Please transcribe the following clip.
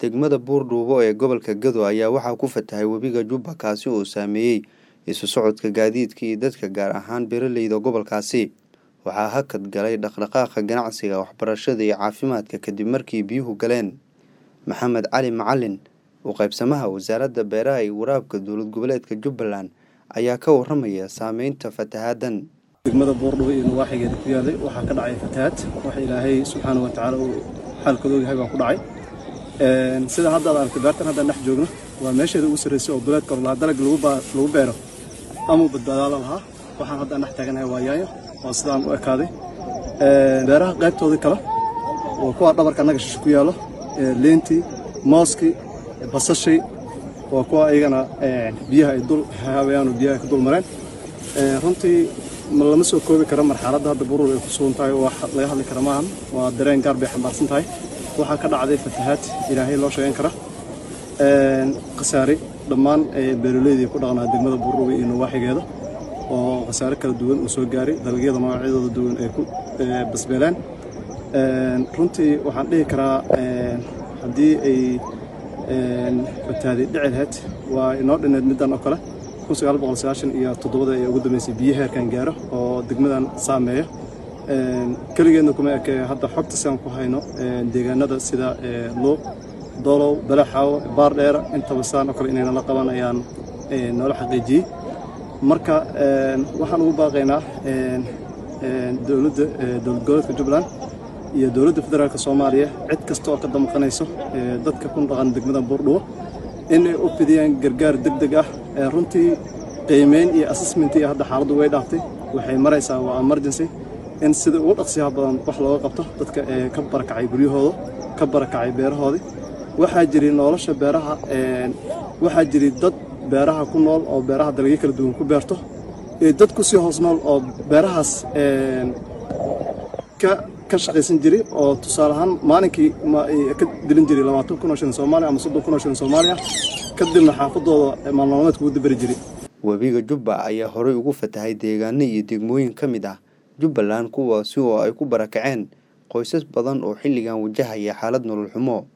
degmada buurdhuubo ee gobolka gado ayaa waxaa ku fatahay webiga jubba kaasi oo saameeyey isu socodka gaadiidka iyo dadka gaar ahaan beeraleyda gobolkaasi waxaa hakad galay dhaqdhaqaaqa ganacsiga waxbarashada iyo caafimaadka kadib markii biyuhu galeen maxamed cali macalin u qaybsamaha wasaaradda beeraha iyo waraabka dowlad goboleedka jubbaland ayaa ka waramaya saameynta fatahaadan degmada buurdhubo iyo nawaaxigeeda ku yaalay waxaa ka dhacay fatahaad wax ilaahay subxaana wa tacaala uu xaalkooda ogyahay baa ku dhacay sida hadda ad aragtay beertan haddaan dhex joogno waa meesheeda ugu sarraysay oo duleedka orlaha dalag lagu beero amuu badbaadaala lahaa waxaan haddaan dhex taaganahay waa yaayo oo sidaan u ekaaday beeraha qaybtoodii kale waa kuwa dhabarka annaga shisho ku yaallo leentii mooskii basashii waa kuwa iyagana biyaha ay dul haabayaan oo biyaha ka dul mareen runtii lama soo koobi karo marxaladda hadda buruur ay ku sugan tahay wax laga hadli kara maahan waa dareen gaar bay xambaarsan tahay waxaa ka dhacday fatahaad ilaahay loo sheegan kara khasaare dhammaan beeraleydii ku dhaqnaa degmada buurrubi iyo nawaaxigeeda oo khasaare kala duwan uu soo gaaray dalagyada magacyadooda duwan ay ku basbeelaan runtii waxaan dhihi karaa haddii ay fatahaaday dhici lahayd waa inoo dhineed middan oo kale iyo toddobada ee ugu dambeysay biyo heerkan gaaro oo degmadan saameeya keligeedna kuma eke hadda xogta siaan ku hayno deegaanada sida luuq dolow balaxaawo baardheera intaba sidaan oo kale inayna la qaban ayaan noola xaqiijiyey marka waxaan ugu baaqaynaa dowladda dowlad goboleedka jubbaland iyo dowladda federaalk soomaaliya cid kasta oo ka damqanayso dadka ku dhaqan degmada buurdhubo inay u fidiyaan gargaar deg deg ah runtii qiimeyn iyo assessmentii hadda xaaladdu way dhaaftay waxay maraysaa waa emergency in sida ugu dhaqsiyaha badan wax looga qabto dadka ee ka barakacay guryahooda ka barakacay beerahoodii waxaa jiri nolosha beeraha waxaa jiri dad beeraha ku nool oo beeraha dalagyo kala duwan ku beerto iyo dad ku sii hoos nool oo beerahaas ka shaqaysan jiray oo tusaale ahaan maalinkii ka dilin jiray labaatan kun oo shilin soomaaliya ama soddon kun oo shilin soomaaliya kadibna xaafadooda maalmaalmeedka ugu dabari jiray webiga jubba ayaa horey ugu fatahay deegaano iyo degmooyin ka mid ah jubbaland kuwaasi oo ay ku barakaceen qoysas badan oo xilligan wajahaya xaalad nolol xumo